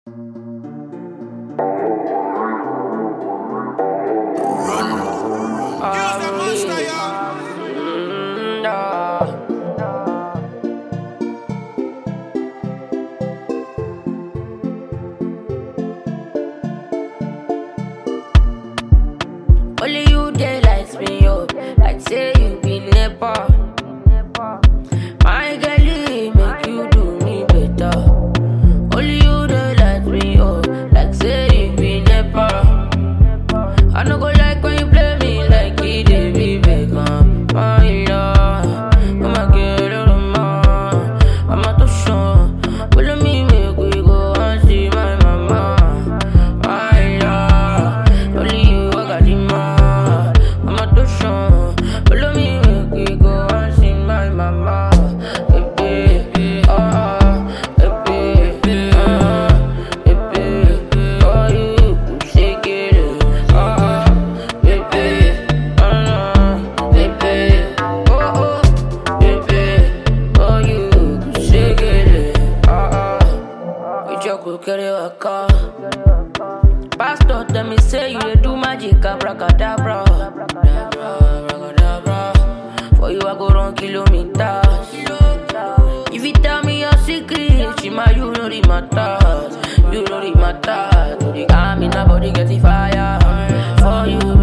Only you dey lights me up, like say you be nepa. My girlie make you do me better. Only you dey light me up, like say you be nepa. I no go like when you play me like it dey be Beckham. My love, oh my girl, oh my, I'm not too sure. Follow me, make we go and see my mama. My love, only you I got the man. I'm not too sure. Follow me, make we go and see my mama. Baby, ah, baby, ah, baby, oh you shake it, ah, baby, ah, baby, oh oh, baby, oh you shake it, ah ah. We just go carry a car. Pastor tell me say you dey do magic abracadabra. Abracadabra. For you I go run kilometers. If you tell me your secret, Shima you know the matters. You know the matters. To the army, nobody get the fire. For you,